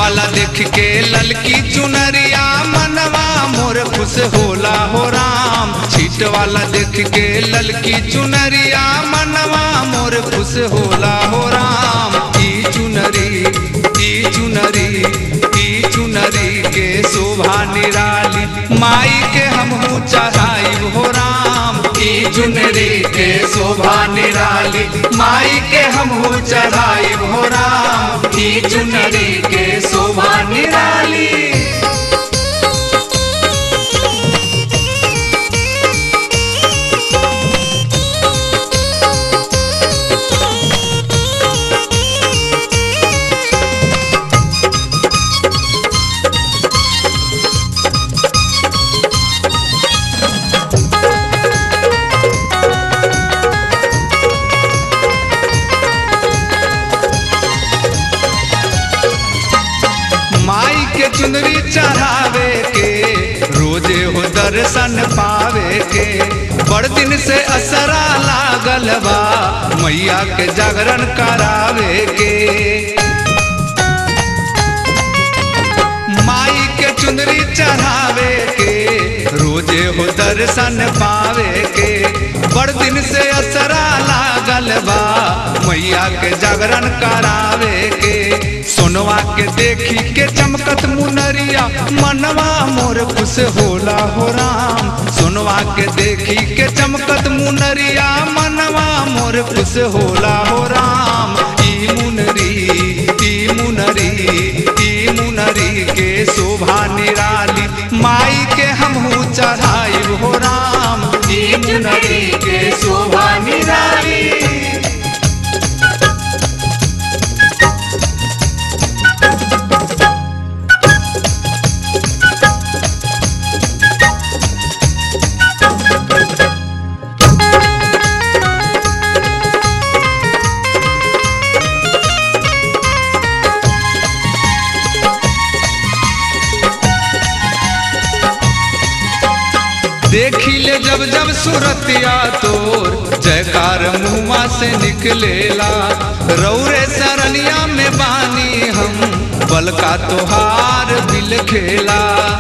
वाला देख के ललकी चुनरिया मनवा मोर खुश होला हो राम छीट वाला देख के ललकी चुनरिया मनवा मोर खुश होला हो राम ई चुनरी ई चुनरी ई चुनरी के शोभा निराली माई के हमहू चढ़ाई हो राम ई चुनरी के शोभा निराली माई के हमहू चढ़ाई हो राम ई चुनरी के शोभा निराली माई के चुनरी चढ़ावे के रोजे हो दर्शन पावे के बड़ दिन से असरा लागल बा मैया के जागरण करावे के माई के चुनरी चढ़ावे के रोजे हो दर्शन पावे के बड़ दिन से असरा लागल बा मैया के जागरण करावे के सोनवा के देखी के चमकत मुनरिया मनवा मोर खुश होला हो राम सोनवा के देखी के चमकत मुनरिया मनवा मोर खुश होला हो राम ई मुनरी ई मुनरी ई मुनरी के शोभा निराली माई के हमहू चढ़ाई हो राम ई मुनरी के शोभा निराली देखी ले जब जब सूरतिया तोर जयकार मुआ से निकलेला रौरे सरनिया में बानी हम बल का तोहार दिल खेला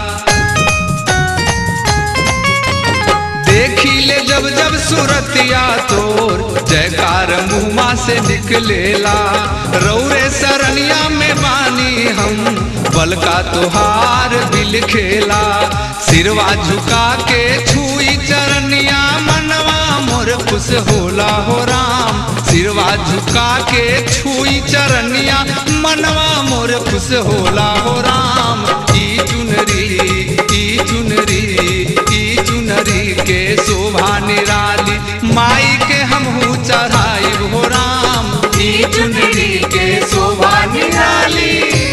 देखी ले जब जब सूरतिया तोर जयकार मुआ से निकलेला रौरे सरनिया में बानी हम बल का तोहार दिल खेला सिरवा झुका के छुई चरनिया मनवा मोर खुश होला हो राम सिरवा झुका के छुई चरनिया मनवा मोर खुश होला हो राम ई चुनरी ई चुनरी ई चुनरी के शोभा निराली माई के हमहू चढ़ाई हो राम ई चुनरी के शोभा निराली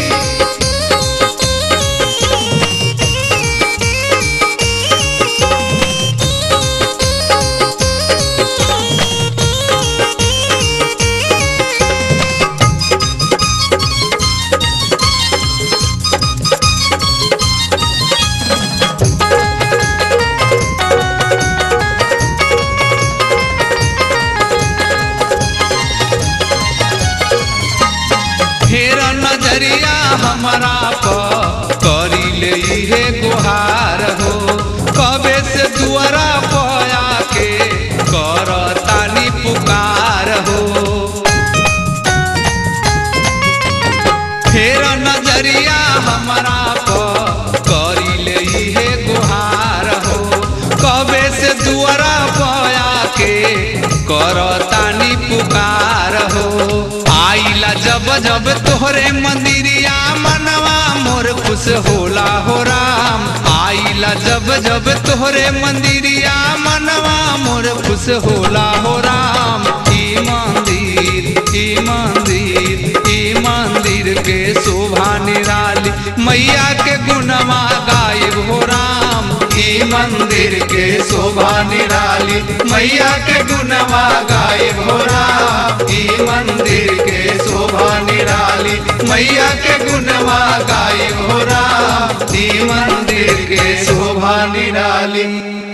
फेर नजरिया हमारा प करी ले इहे गुहार हो कबे से दुआरा पया के कर तानी पुकार हो फेर नजरिया हमारा प करी ले इहे गुहार हो कबे से दुआरा पया के कर तानी पुकार हो आइला जब जब तोहरे मंदिरिया मनवा मोर खुश होला हो राम आइला जब जब तोहरे मंदिरिया मनवा मोर खुश होला हो राम ई मंदिर ई मंदिर ई मंदिर के शोभा निराली मैया के गुणवा गायब हो राम ई मंदिर के शोभा निराली मैया के गुणवा गायब हो राम ई मंदिर के शोभा निराली मैया के गुणवा गायब हो राम ई मंदिर के शोभा निराली